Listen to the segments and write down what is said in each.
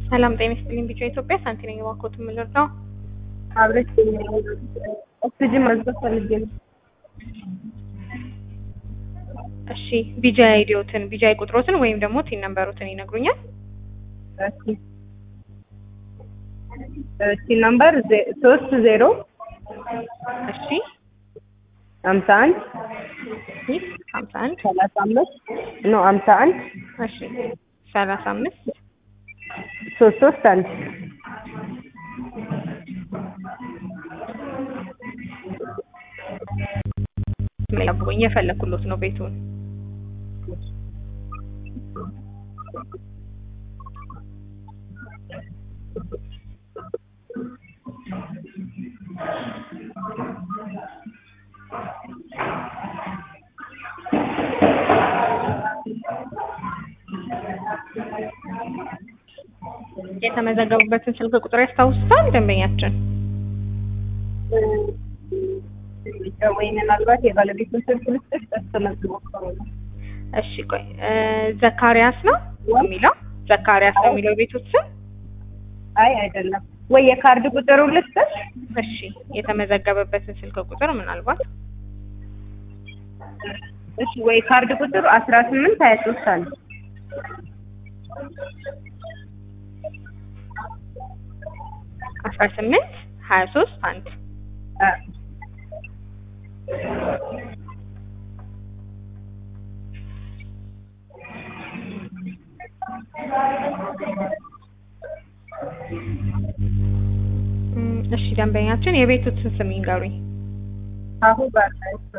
ሰላም ጤና ይስጥልኝ። ቢጫ ኢትዮጵያ ሳንቲ ነኝ። እባክዎት የምልር ነው። አብረሽ ኦክሲጅን መግዛት ፈልጌ ነው። እሺ ቢጃ አይዲዮትን ቢጃ ቁጥሮትን ወይም ደግሞ ቲን ነምበሮትን ይነግሩኛል? እሺ እሺ ነምበር ሶስት ዜሮ እሺ ሀምሳ አንድ ይህ ሀምሳ አንድ ሰላሳ አምስት ኖ ሀምሳ አንድ እሺ ሰላሳ አምስት ሶስት ሶስት አንድ ጠብቁኝ፣ እየፈለኩሎት ነው ቤቱን። የተመዘገቡበትን ስልክ ቁጥር ያስታውሱታል ደንበኛችን? ወይ ምናልባት የባለቤቱን ስልክ ልስጥሽ ተመዝግቦ ከሆነ እሺ ቆይ እ ዘካሪያስ ነው የሚለው ዘካሪያስ ነው የሚለው የቤቱ ስም? አይ አይደለም። ወይ የካርድ ቁጥሩን ልስጥሽ? እሺ የተመዘገበበትን ስልክ ቁጥር ምናልባት እሺ ወይ ካርድ ቁጥሩ አስራ ስምንት ሀያ ሶስት አንድ አስራ ስምንት ሀያ ሶስት አንድ አ እም፣ እሺ ደንበኛችን የቤቱትን ስም ይንገሩኝ። አሁ ባር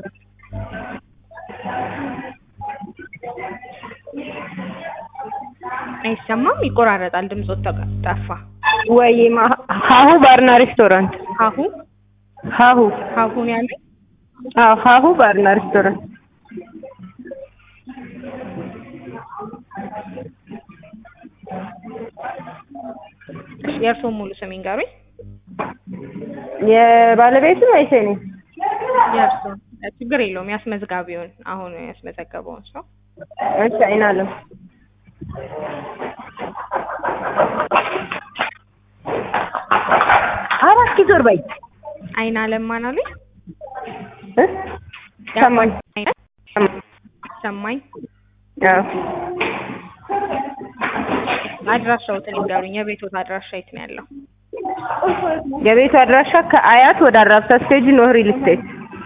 አይሰማም፣ ይቆራረጣል፣ ድምጾት ተቀ- ጠፋ። ወይ ማ- ሀሁ ባርና ሬስቶራንት ሀሁ ሀሁ ሀሁን ያለኝ አዎ ሀሁ ባርና ሬስቶራንት እሺ የእርስዎን ሙሉ ስም ይንገሩኝ። የባለቤቱ ወይስ የኔ? የእርስዎን እ፣ ችግር የለውም ያስመዝጋቢውን አሁን ያስመዘገበውን ሰው እሺ አይናለም አራት ዞር በይ አይን አለማን አሉኝ። እ? ሰማኝ ሰማኝ አዎ አድራሻዎትን ይንገሩኝ። የቤቶት አድራሻ የት ነው ያለው? የቤቱ አድራሻ ከአያት ወደ አራብሳ ስቴጅ ኖህ ሪል ስቴት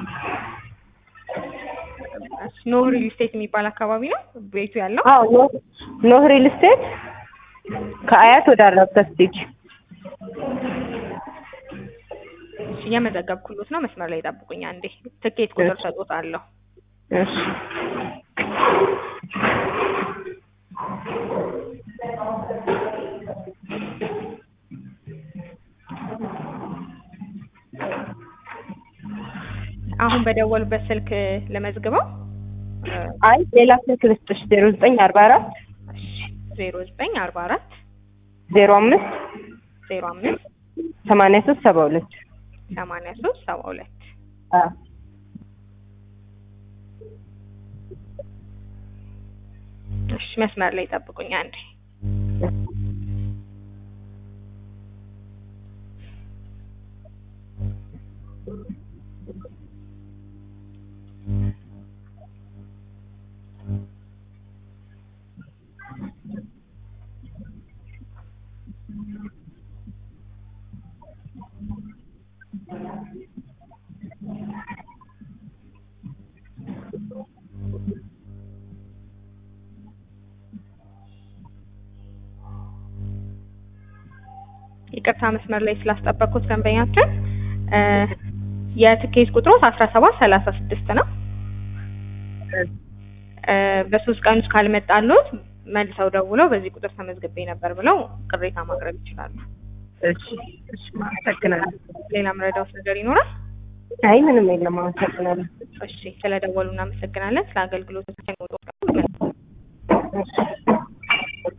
ኖህ ሪል ስቴት የሚባል አካባቢ ነው ቤቱ ያለው። አዎ ኖህ ኖህ ሪል ስቴት ከአያት ወደ አራብሳ ስቴጅ እሺ እየመዘገብኩሎት ነው። መስመር ላይ ጠብቁኝ አንዴ። ትኬት ቁጥር ሰጥዎታለሁ። እሺ አሁን በደወሉበት ስልክ ለመዝግበው አይ ሌላ ስልክ ልስጥሽ ዜሮ ዘጠኝ አርባ አራት ዜሮ ዘጠኝ አርባ አራት ዜሮ አምስት ዜሮ አምስት ሰማንያ ሶስት ሰባ ሁለት ሰማንያ ሶስት ሰባ ሁለት አዎ እሺ መስመር ላይ ጠብቁኝ አንዴ። ይቅርታ መስመር ላይ ስላስጠበቅኩት ደንበኛችን እ የትኬት ቁጥሮት አስራ ሰባት ሰላሳ ስድስት ነው። እ በሶስት ቀን ውስጥ ካልመጣልዎት መልሰው ደውለው በዚህ ቁጥር ተመዝግቤ ነበር ብለው ቅሬታ ማቅረብ ይችላሉ። እሺ እሺ አመሰግናለሁ ሌላ ምረዳውት ነገር ይኖራል? አይ ምንም የለም አመሰግናለሁ እሺ ስለደወሉ እናመሰግናለን። ስለ አገልግሎት እሺ